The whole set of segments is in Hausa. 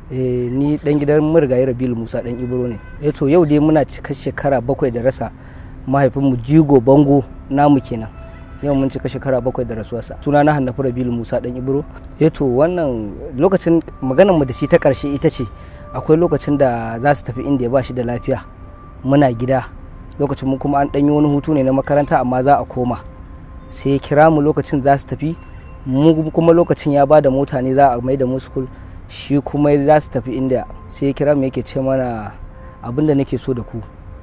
eh ni dan gidan murgayi rabilu musa dan ibro ne eh to yau dai muna cika shekara bakwai da rasa mahaifinmu jigo bango namu kenan yau mun cika shekara bakwai da rasuwarsa suna na hannafi rabilu musa dan ibro eh to wannan lokacin maganar mu da shi ta karshe ita ce akwai lokacin da za su tafi inda ya ba shi da lafiya muna gida lokacin mu kuma an ɗanyi wani hutu ne na makaranta amma za a koma sai ya kira mu lokacin za su tafi mu kuma lokacin ya ba da mota ne za a mai da mu school shi kuma za su tafi inda sai ya kira mu yake ce mana abin da nake so da ku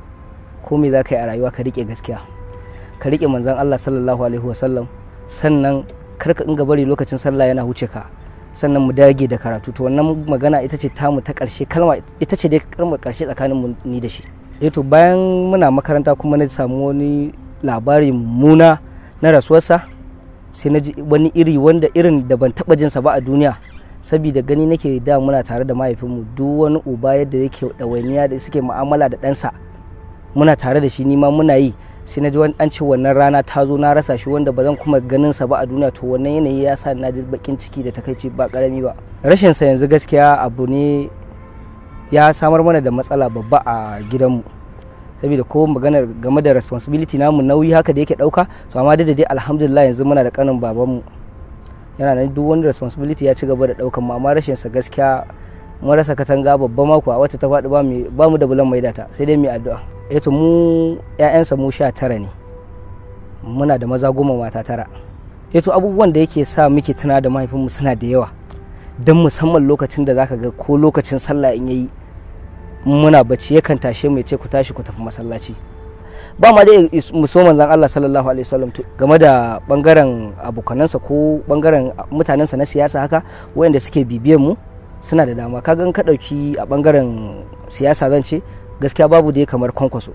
ko me za ka yi a rayuwa ka rike gaskiya ka rike manzon Allah sallallahu alaihi wasallam sannan kar ka inga bari lokacin sallah yana huce ka sannan mu dage da karatu to wannan magana ita ce tamu ta karshe kalma ita ce dai kalmar karshe tsakanin mu ni da shi eh to bayan muna makaranta kuma na samu wani labari mummuna na rasuwarsa sai na ji wani iri wanda irin da ban taba jinsa ba a duniya saboda gani nake da muna tare da mahaifinmu duk wani uba yadda yake ɗawainiya da suke mu'amala da ɗansa muna tare da shi nima muna yi sai na ji an ce wannan rana ta zo na rasa shi wanda ba zan kuma ganin sa ba a duniya to wannan yanayi ya sa na ji bakin ciki da takaici ba karami ba rashin sa yanzu gaskiya abu ne ya samar mana da matsala babba a gidanmu saboda ko maganar game da responsibility namu nauyi haka da yake dauka to amma da dai alhamdulillah yanzu muna da kanin babanmu yana nan duk wani responsibility ya ci gaba da daukan mu amma rashin sa gaskiya mun rasa katanga babba mako a wacce ta faɗi ba mu da bulan mai data sai dai mu addu'a eh to mu ƴaƴansa mu sha tara ne muna da maza goma mata tara eh to abubuwan da yake sa muke tuna da mahaifinmu suna da yawa don musamman lokacin da zaka ga ko lokacin sallah in yayi muna bacci yakan tashe mu ya ce ku tashi ku tafi masallaci ba ma dai muso manzon Allah sallallahu alaihi wasallam game da bangaren abokanansa ko bangaren mutanensa na siyasa haka wayanda suke bibiyan mu suna da dama kaga ka dauki a bangaren siyasa zan ce gaskiya babu dai kamar kwankwaso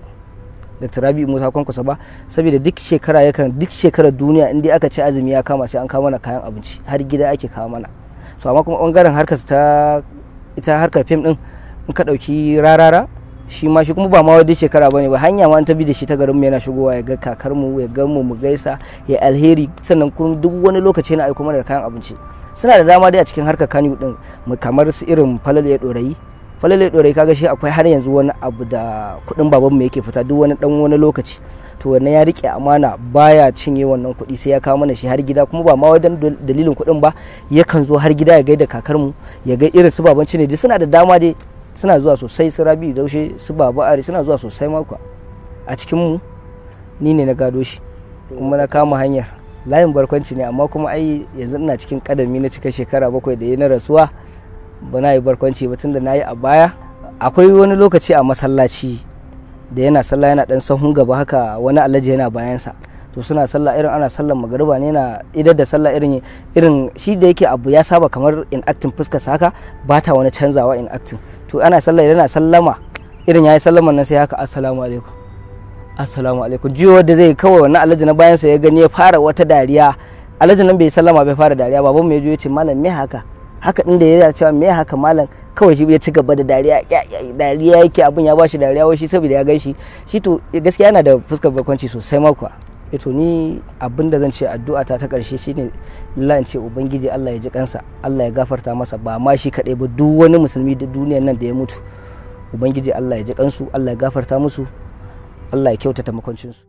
dr rabi musa kwankwaso ba saboda duk shekara yakan duk shekarar duniya in dai aka ci azumi ya kama sai an kawo mana kayan abinci har gida ake kawo mana so amma kuma bangaren harkar ta ita harkar fim din in ka dauki rarara shi ma shi kuma ba ma wadda shekara bane ba hanya ma an tabi da shi ta garin mu yana shigowa ya ga kakar mu ya ga mu mu gaisa ya alheri sannan kuma duk wani lokaci yana aiko mana da kayan abinci suna da dama dai a cikin harkar kaniyu din kamar su irin falale dorayi falale dorayi kaga shi akwai har yanzu wani abu da kudin baban mu yake fita duk wani dan wani lokaci to wannan ya rike amana baya cinye wannan kuɗi sai ya kawo mana shi har gida kuma ba ma wajen dalilin kuɗin ba yakan zo har gida ya gaida kakar mu ya ga irin su babanci ne duk suna da dama dai suna zuwa sosai su rabi daushe su baba ari suna zuwa sosai mako a cikin mu ni ne na gado shi kuma na kama hanyar layin barkwanci ne amma kuma ai yanzu ina cikin kadami na cika shekara bakwai da ya na rasuwa ba na yi barkwanci ba tunda na yi a baya akwai wani lokaci a masallaci da yana sallah yana dan sahun gaba haka wani alhaji yana bayansa to suna sallah irin ana sallar magariba ne na idar da sallah irin irin shi da yake abu ya saba kamar in acting fuskar haka ba ta wani canzawa in acting to ana sallah idan ana sallama irin yayi sallaman nan sai haka assalamu alaikum assalamu alaikum jiyo da zai kawai wannan alhaji na bayansa ya gani ya fara wata dariya alhaji nan bai sallama bai fara dariya baban mu ya je ya ce malam me haka haka din da ya cewa me haka malam kawai shi ya ci gaba da dariya dariya yake abin ya bashi dariya wai shi saboda ya gaishe shi to gaskiya yana da fuskar bakwanci sosai makwa ito ni abin da zan ce addu'a ta ta karshe shine Allah ce ubangiji Allah ya ji kansa Allah ya gafarta masa ba ma shi kadai ba duk wani musulmi da duniyar nan da ya mutu ubangiji Allah ya ji kansu Allah ya gafarta musu Allah ya kyautata makwancinsu